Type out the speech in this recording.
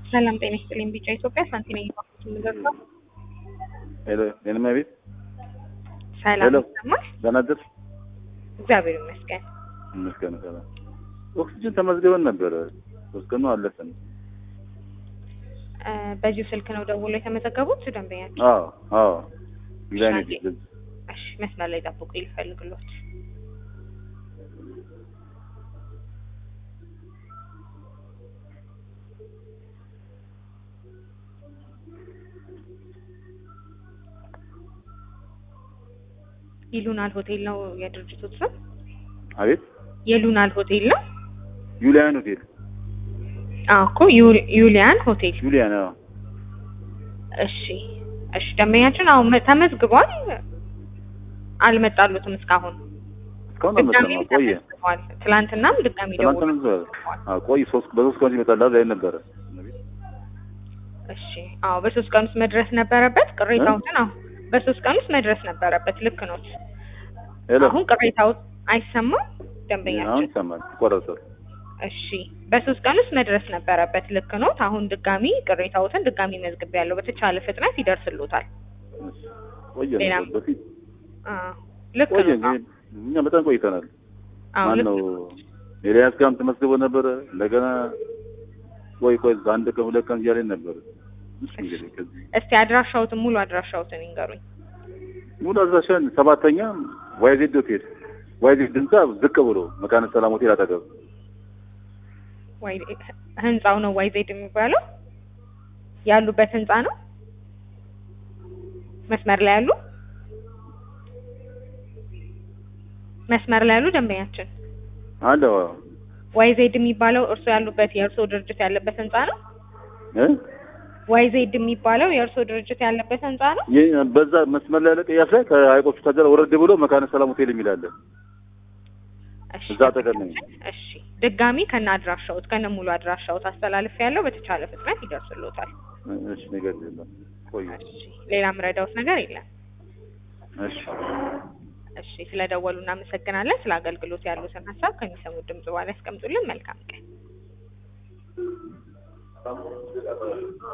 ሰላም ጤና ይስጥልኝ። ቢጫ ኢትዮጵያ ሳንቲ ነኝ ባኩት የምደርሰው ሄሎ የኔማ ቤት ሰላም ሄሎ። ይሰማል? ደህና አደርሽ? እግዚአብሔር ይመስገን። ይመስገን ሰላም። ኦክሲጅን ተመዝግበን ነበረ ሶስት ቀኑ አለፈን። እ በዚሁ ስልክ ነው ደውሎ የተመዘገቡት ደንበኛቸው? አዎ አዎ ዲዛይን እሺ፣ ይደግ እሺ መስመር ላይ ጠብቁ ይልፈልግሎት። ይሉናል ሆቴል ነው የድርጅቱ ስም? አቤት የሉናል ሆቴል ነው? ዩሊያን ሆቴል አዎ እኮ ዩ- ዩሊያን ሆቴል። ዩሊያን አዎ እሺ እሺ ደንበኛችን አሁን መ- ተመዝግቧል። አልመጣሉትም እስካሁን እስካሁን ድጋሚም አልመጣም። ቆየ ተመዝግቧል። ትላንትናም ድጋሚ ትናንት ደውሎ ተመዝግቧል። አዎ ቆይ ሶስት በሶስት ቀን ይመጣል ላይ ነበረ። እሺ አዎ በሶስት ቀን ውስጥ መድረስ ነበረበት። ቅሬታዎትን አዎ በሶስት ቀን ውስጥ መድረስ ነበረበት። ልክ ነው። ሄሎ አሁን ቅሬታው አይሰማም አሁን ደንበኛችን። ይሰማል ይቆረጣል። እሺ በሶስት ቀን ውስጥ መድረስ ነበረበት። ልክ ነው። አሁን ድጋሚ ቅሬታዎትን ድጋሚ መዝግብ ያለው በተቻለ ፍጥነት ይደርስሎታል። ቆየ ሌላም ነበር በፊት አዎ ልክ ቆየ ነው። እንግዲህ እኛ በጣም ቆይተናል። አዎ ማን ልክ ነው ነው። ኤልያስ ጋርም ተመዝግቦ ነበረ። እንደገና ቆይ ቆይ አንድ ቀን ሁለት ቀን እያለኝ ነበር። እሺ እንግዲህ ከዚህ እስቲ አድራሻዎትን ሙሉ አድራሻዎትን ይንገሩኝ። ሙሉ አድራሻን ሰባተኛ ዋይዜድ ሆቴል ዋይዜድ ህንጻ ዝቅ ብሎ መካነ ሰላም ሆቴል አጠገብ ዋይ ህንጻው ነው ዋይ ዜድ የሚባለው ያሉበት ህንጻ ነው። መስመር ላይ ያሉ መስመር ላይ ያሉ ደንበኛችን አለ ዋይ ዜድ የሚባለው እርስዎ ያሉበት የእርስዎ ድርጅት ያለበት ህንጻ ነው። እ ዋይ ዜድ የሚባለው የእርስዎ ድርጅት ያለበት ህንጻ ነው። ይህ በዛ መስመር ላይ ያለ ቅያስ ላይ ከሀይቆቹ ታጀራ ወረድ ብሎ መካነ ሰላም ሆቴል የሚል አለ። እሺ እዛ አጠገብ ነኝ። እሺ ድጋሚ ከነ አድራሻዎት ከነ ሙሉ አድራሻዎት አስተላልፍ ያለው በተቻለ ፍጥነት ይደርስሎታል። እሺ ነገር የለም ቆይ እሺ ሌላ ምረዳውት ነገር የለም። እሺ እሺ ስለደወሉ እናመሰግናለን። ስለ አገልግሎት ያሉትን ሀሳብ ከሚሰሙት ድምጽ በኋላ ያስቀምጡልን። መልካም ቀን።